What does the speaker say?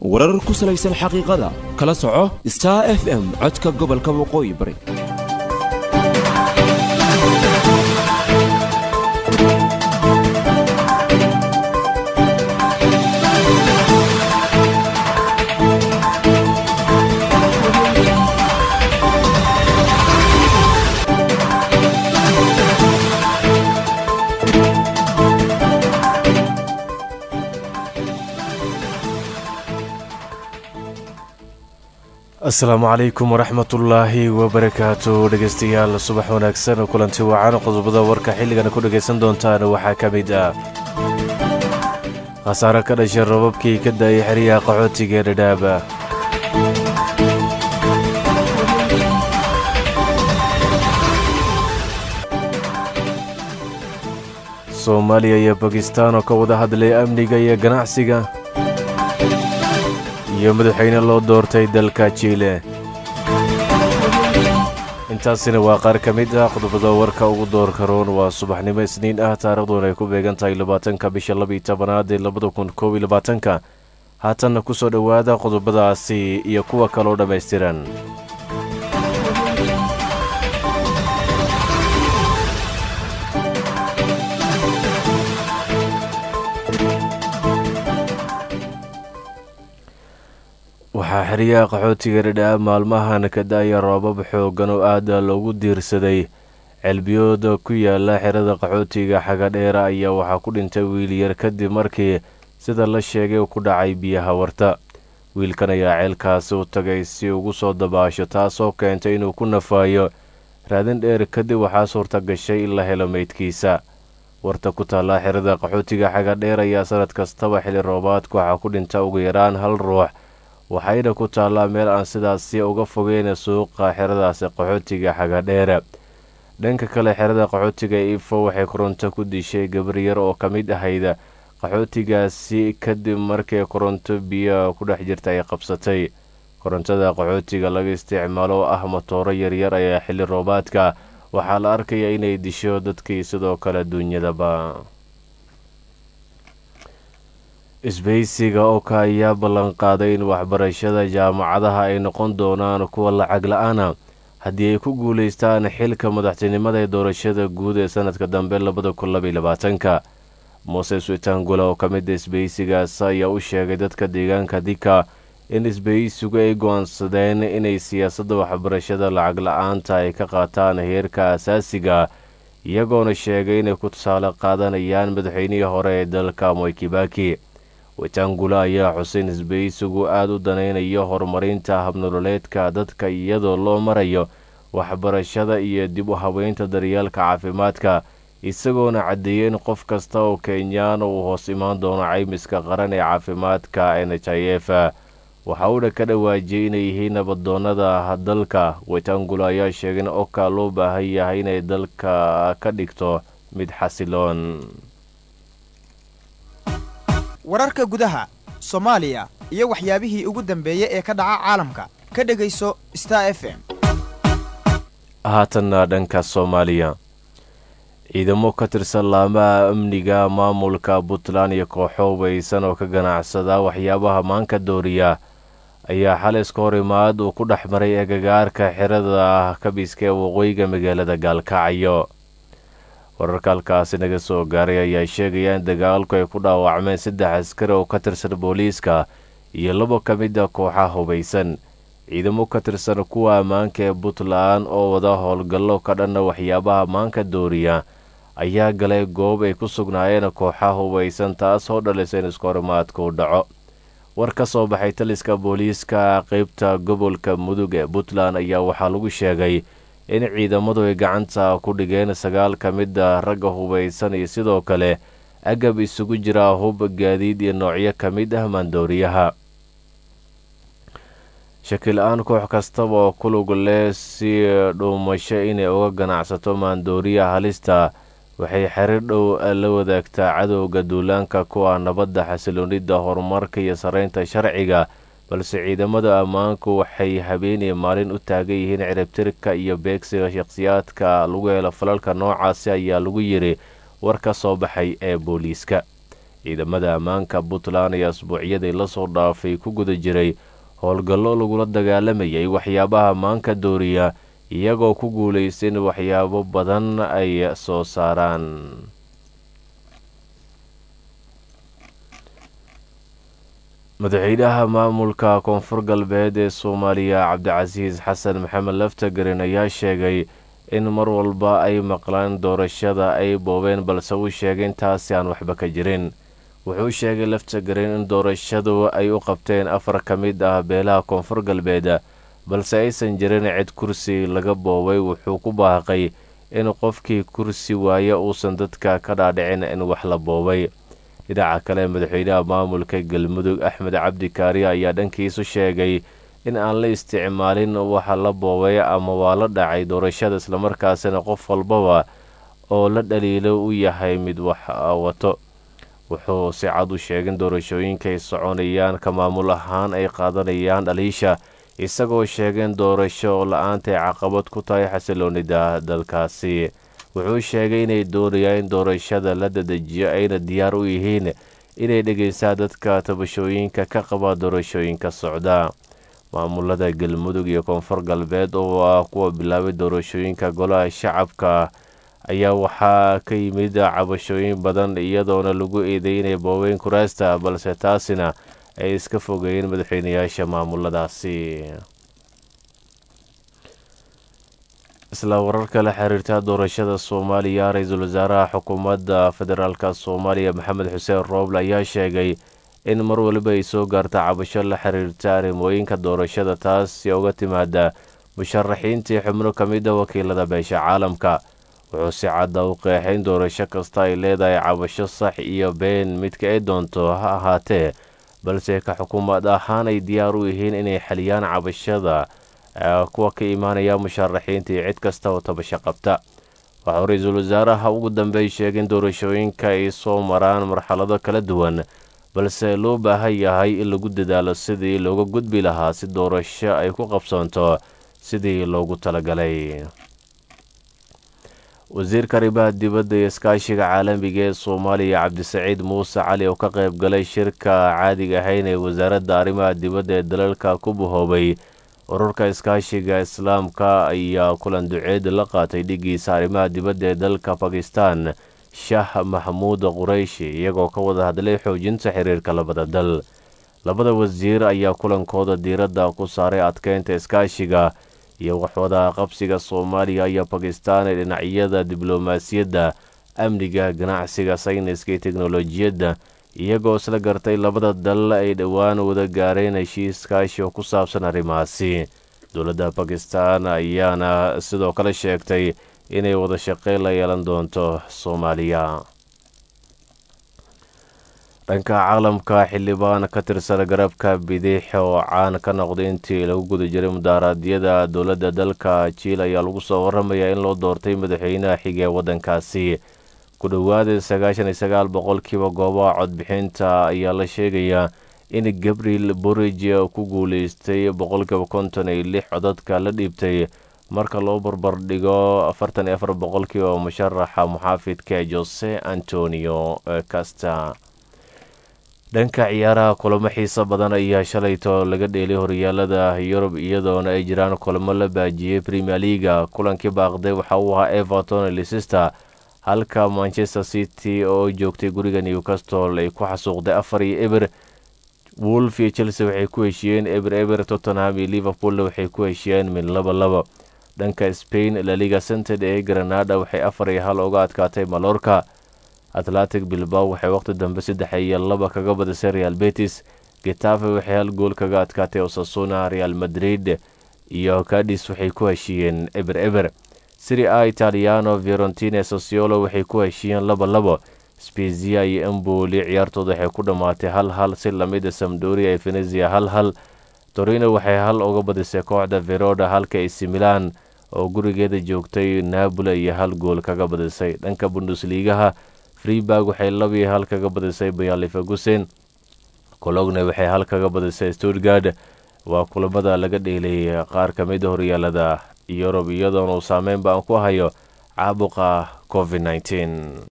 warar ku salaysan xaqiiqada kala soco star f m codka gobolka waqooyi bari asalaamu calaykum waraxmatullaahi wabarakaatu dhegeystayaal subax wanaagsan kulanti wacan qodobada warka xilligana ku dhegaysan doontaan waxaa ka mid ah khasaare ka dhashay robabkii ka daayay xeryaha qaxootiga ee dhadhaaba soomaaliya iyo bakistaan oo ka wada hadlay amniga iyo ganacsiga iyo madaxweyne loo doortay dalka jiile intaasina waa qaar ka mid ah qodobada warka ugu doorka roon waa subaxnimo isniin ah taarikhduuna ay ku beegan tahay labaatanka bisha labaiyo tobanaad ee labada kun koob iyo labaatanka haatanna ku soo dhowaada qodobadaasi iyo kuwa kaloo dhammaystiran waxaa xeryaha qaxootiga dhadhaab maalmahan ka da-aya roobab xooggan oo aada loogu diirsaday ceelbiyooda ku yaala xerada qaxootiga xagadheera ayaa waxaa ku dhintay wiil yar kadib markii sida la sheegay ku dhacay biyaha warta wiilkan ayaa ceelkaasi u tagay si ugu soo dabaasho taasoo keentay inuu ku nafaayo raadin dheer kadib waxaa suurta gashay in la helo meydkiisa warta ku taallaa xerada qaxootiga xagadheer ayaa sanad kastaba xili roobaadka waxaa ku dhinta ugu yaraan hal ruux waxayna ku taallaa meel aan sidaasi uga fogeyn suuqa xeradaasi qaxootiga xagadheere dhanka kale xerada qaxootiga ifo waxay koronto ku dishay gabar yar oo ka mid ahayd qaxootigaasi kadib markii koronto biyo ku dhex jirta ay qabsatay korontada qaxootiga laga isticmaalo oo ah motooro yaryar ayaa xilli roobaadka waxaa la arkaya inay disho dadkii sidoo kale duunyadaba isbaysiga oka ayaa ballanqaaday in waxbarashada jaamacadaha ay noqon doonaan kuwa lacag la-aana haddii ay ku guulaystaan xilka madaxtinimada ee doorashada guud ee sanadka dambe labada kun labaiyo labaatanka moses witangula oo ka mida isbaysigaas ayaa u sheegay dadka deegaanka dika in isbaysigu ay go-aansadeen inay siyaasadda waxbarashada lacag la-aanta ay ka qaataan heerka asaasiga iyagoona sheegay inay ku tusaale qaadanayaan madaxweynihii hore ee dalka moykibaki witangula ayaa xuseyn isbaysigu aada u danaynayo horumarinta habnololeedka dadka iyadoo loo marayo waxbarashada iyo dib u habeynta daryeelka caafimaadka isagoona caddeeyey in qof kasta oo kenyaan uu hoos imaan doono caymiska qaran ee caafimaadka n h i f waxa uuna ka dhawaajiyey inay yihiin nabadoonnada dalka witangula ayaa sheegay in oka loo baahan yahay inay dalka ka dhigto mid xasiloon wararka gudaha soomaaliya iyo waxyaabihii ugu dambeeyey ee ka dhaca caalamka ka dhegayso star f m haatanna dhanka soomaaliya ciidamo ka tirsan laamaha amniga maamulka puntland iyo kooxo weysan oo ka ganacsada waxyaabaha maanka dooriya ayaa xal iska hor imaad uu ku dhex maray agagaarka xerada kabiska ee waqooyiga magaalada gaalkacyo wararka halkaasi naga soo gaaray ayaa sheegaya in dagaalku ay ku dhaawacmeen saddex askari oo ka tirsan booliiska iyo labo ka mid a kooxaha hubaysan ciidamo ka tirsan kuwa ammaanka ee puntland oo wada howlgallo ka dhanna waxyaabaha maanka dooriya ayaa galay goob ay ku sugnaayeen kooxaha hubaysan taasoo dhalisa in iskahorimaadku dhaco war ka soo baxay taliska booliiska qeybta gobolka mudug ee puntland ayaa waxaa lagu sheegay in ciidamadu ay gacanta ku dhigeen sagaal ka mid a ragga hubaysan iyo sidoo kale agab isugu jira hub gaadiid iyo noocyo ka mid ah maandooriyaha shakil-aan koox kastaba oo ku lug leh si dhuumasho inay uga ganacsato maandooriya halista waxay xiriir dhow la wadaagtaa cadowga duulaanka kuwa nabadda xasiloonida horumarka iyo saraynta sharciga balse ciidamada ammaanku waxay habeenii maalin u taagan yihiin ciribtirka iyo beegsiga shakhsiyaadka lagu helo falalka noocaasi ayaa lagu yiri war ka soo baxay ee booliiska ciidamada ammaanka puntland ayaa asbuucyadii lasoo dhaafay ku guda jiray howlgallo lagula dagaalamayay waxyaabaha maanka dooriya iyagoo ku guulaysta in waxyaabo badan ay soo saaraan madaxweynaha maamulka koonfur galbeed ee soomaaliya cabdicasiis xasan maxamed laftagarin ayaa sheegay in mar walba ay maqlaan doorashada ay boobeen balse uu sheegay intaasi aan waxba ka jirin wuxuu sheegay laftagarin in doorashadu ay u qabteen afar ka mid ah beelaha koonfur galbeed balse aysan jirin cid kursi laga boobay wuxuu ku baaqay in qofkii kursi waaye uusan dadka ka dhaadhicin in wax la boobay dhinaca kale madaxweynaha maamulka galmudug axmed cabdi kaariya ayaa dhankiisu sheegay in aan la isticmaalin waxa la boobay ama waa la dhacay doorashada islamarkaasina qof walbaba oo la dhaliilo u yahay mid wax wato wuxuu si cad u sheegin doorashooyinka ay soconayaan ka maamul ahaan ay qaadanayaan dhaliisha isagoo sheegeen doorasho la-aanta ay caqabad ku tahay xasiloonida dalkaasi wuxuu sheegay inay doonayaan in doorashada la dadejiyo ayna diyaar u yihiin inay dhegaystaan dadka tabashooyinka ka qaba doorashooyinka socda maamulada galmudug iyo koonfur galbeed oo ah kuwa bilaabay doorashooyinka golaha shacabka ayaa waxaa ka yimid cabashooyin badan iyadoona lagu eeday inay boobeen kuraasta balse taasina ay iska fogeeyeen madaxweynayaasha maamuladaasi isla wararka la xiriirta doorashada soomaaliya ra-iisul wasaaraha xukuumadda federaalk soomaaliya maxamed xuseen rooble ayaa sheegay in mar waliba ay soo gaarta cabasho la xiriirta arrimooyinka doorashada taasi uga timaada musharaxiintii xubno ka mid a wakiilada beesha caalamka wuxuu si cadda u qeexay in doorasho kasta ay leedahay cabasho sax iyo been midka ay doonto ha ahaatee balse ka xukuumad ahaan ay diyaar u yihiin inay xaliyaan cabashada kuwa ka imaanaya musharaxiinta iyo cid kasta oo tabasho qabta waxauu ra-iisul wasaaraha ugu dambeey sheegay in doorashooyinka ay soo maraan marxalado kala duwan balse loo baahan yahay in lagu dadaalo sidii looga gudbi lahaa si doorasho ay ku qabsoonto sidii loogu talagalay wasiirka arrimaha dibadda iyo iskaashiga caalamiga ee soomaaliya cabdisaciid muuse cali oo ka qayb galay shirka caadiga ahayn ee wasaaradda arrimaha dibadda ee dalalka ku bahoobay ururka iskaashiga islaamka ayaa kulan duceed la qaatay dhigiisa arrimaha dibadda ee dalka bakistan shaah maxamuud qurayshi iyagoo ka wada hadlay xoojinta xiriirka labada dal labada wasiir ayaa kulankooda diiradda ku saaray adkeynta iskaashiga iyo waxwada qabsiga soomaaliya iyo bakistan ee dhinacyada diblomaasiyadda amniga ganacsiga sayniska iyo teknolojiyadda iyagoo isla gartay labada dal ay dhowaan wada gaareen heshiis kaashi oo ku saabsan arrimahaasi dowladda bakistan ayaana sidoo kale sheegtay inay wada shaqeyn la yeelan doonto soomaaliya dhanka caalamka xildhibaan ka tirsan garabka bidix oo caan ka noqday intii lagu guda jiray mudaaraadyada dowladda dalka jiil ayaa lagu soo waramayaa in loo doortay madaxweynaha xiga ee waddankaasi ku dhowaada sagaashan iyo sagaal boqolkiiba goobaha codbixinta ayaa la sheegayaa in gabriel borij ku guuleystay boqolkiiba konton iyo lix codadka la dhiibtay marka loo barbardhigo afartan iyo afar boqolkiiba musharaxa muxaafidka jose antonio casta dhanka ciyaaraha kulamo xiiso badan ayaa shalayto laga dheelay horyaalada yurub iyadoona ay jiraan kulamo la baajiyey premier leaga kulankii baaqday waxa uu ahaa everton leicester halka manchester city oo joogtay guriga newcastle ay ku xasuuqday afar iyo eber wolf iyo chelsea waxay ku heshiiyeen eber eber tottenham iyo liverpoolna waxay ku heshiiyeen min laba laba dhanka spain laliga cented ee granada waxay afar iyo hal uga adkaatay malorka atlantic bilbao waxay waqti dambe saddex iyo laba kaga badisay real betis getafe waxay hal gool kaga adkaatay osasuna real madrid iyo cadis waxay ku heshiiyeen eber eber siri a italiano fiorentina sosiolo waxay ku heshiiyeen laba labo spezia iyo emboli ciyaartooda waxay ku dhammaatay hal hal si lamida samdoria iyo venezia hal hal torino waxay hal uga badisay kooxda veroda halka ac milan oo gurigeeda joogtay napoli iyo hal gool kaga badisay dhanka bundusliigaha freeburg waxay labiyo hal kaga badisay bayalifagusen cologne waxay hal kaga badisay stuttgard waa kulamada laga dheelay qaar ka mid a horyaalada yurub iyadoona uu saameyn baan ku hayo caabuqa covid nneteen